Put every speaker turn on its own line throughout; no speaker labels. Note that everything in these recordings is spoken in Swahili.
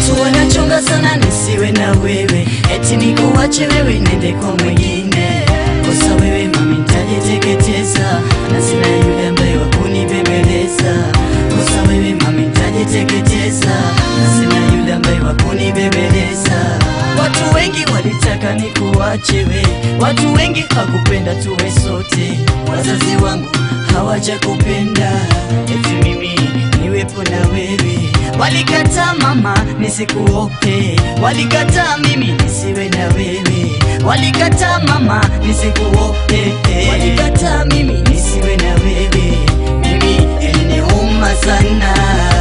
Watu wanachonga sana nisiwe na wewe, eti nikuache wewe nende kwa mwingine. Kosa wewe mami, nitajiteketeza na sina yule ambaye wa kunibembeleza. Kosa wewe mami, nitajiteketeza na sina yule ambaye wa kunibembeleza. Watu wengi walitaka nikuache we, watu wengi hakupenda tuwe sote. Wazazi wangu hawajakupenda eti mimi niwepo na wewe. Walikataa mama nisikuope, walikataa mimi nisiwe na wewe, walikataa mama nisikuope, walikataa mimi nisiwe na wewe. Mimi iliniuma sana,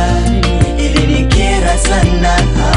ilinikera sana,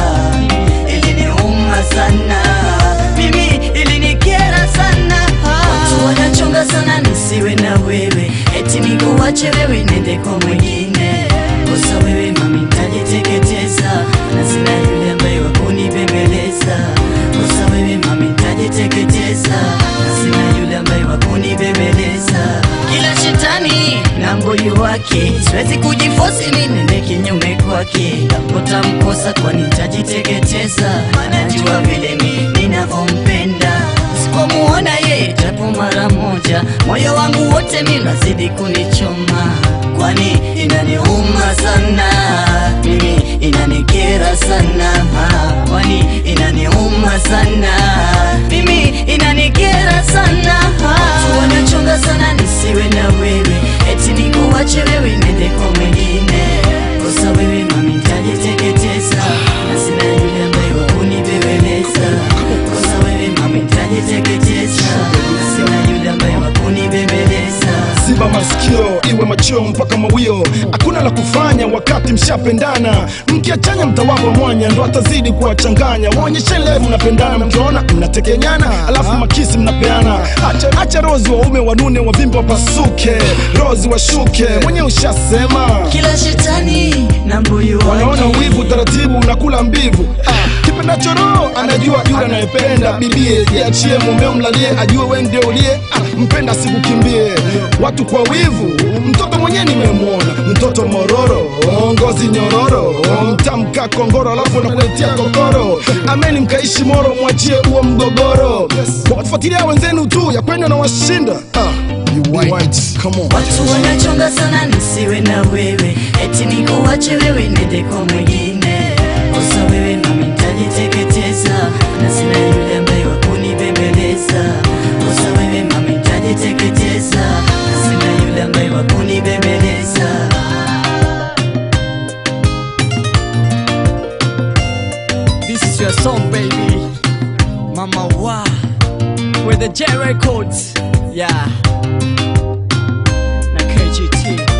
iliniuma sana, mimi ilinikera sana. Watu wanachonga sana nisiwe na wewe, eti nikuache wewe nende kwa mwingine. Kosa wewe mami, nitajiteketeza na sina yule ambaye wa kunibembeleza. Kosa wewe mami, nitajiteketeza na sina yule ambaye wa kunibembeleza. Kila shetani na mbuyu wake, siwezi kujifosi mimi nende kinyume kwake. Utamkosa kwani nitajiteketeza, anajua vile mimi ninavyompenda Sipomuona yeye japo mara moja, moyo wangu wote mimi nazidi kunichoma, kwani inaniuma sana mimi, inanikera sana kwani inaniuma sana mimi, inanikera sana Watu wanachonga sana nisiwe na wewe, eti nikuache wewe nende kwa mwingine. Kosa wewe mami, nitajiteketeza na sina yule ambaye wa kunibembeleza. Kosa wewe mami, nitajiteketeza na sina yule ambaye wa kunibembeleza.
Ziba masikio iwe machio mpaka mawio, hakuna la kufanya wakati mshapendana. Mkiachanya mtawapa mwanya, ndo atazidi kuwachanganya. Waonyeshe leo mnapendana, mkiona mnatekenyana, alafu makisi mnapeana. Acha, acha rozi waume wanune, wavimbe wapasuke, rozi washuke, mwenye ushasema
Kila shetani na mbuyu
wanaona
wake
wivu taratibu unakula mbivu ah, kipendacho roho anajua yule anayependa bibie jiachie mumeo mlalie ajue we ndio ulie ah, mpenda sikukimbie watu kwa wivu mtoto mwenyewe nimemwona mtoto mororo ngozi nyororo mtamka kongoro alafu nakuletia kokoro ameni mkaishi moro mwachie huo mgogoro wafuatilia wenzenu tu ya kwenda na washinda ah, you white. Come on.
Watu wanachonga sana nisiwe na wewe, eti nikuache wewe nende kwa mwingine. Kosa wewe mami, nitajiteketeza na sina yule ambaye wa kunibembeleza. Kosa wewe mami, nitajiteketeza na sina yule ambaye wa kunibembeleza.
This is your song, baby. Mama Wa. With the J Records. Yeah. Na KGT.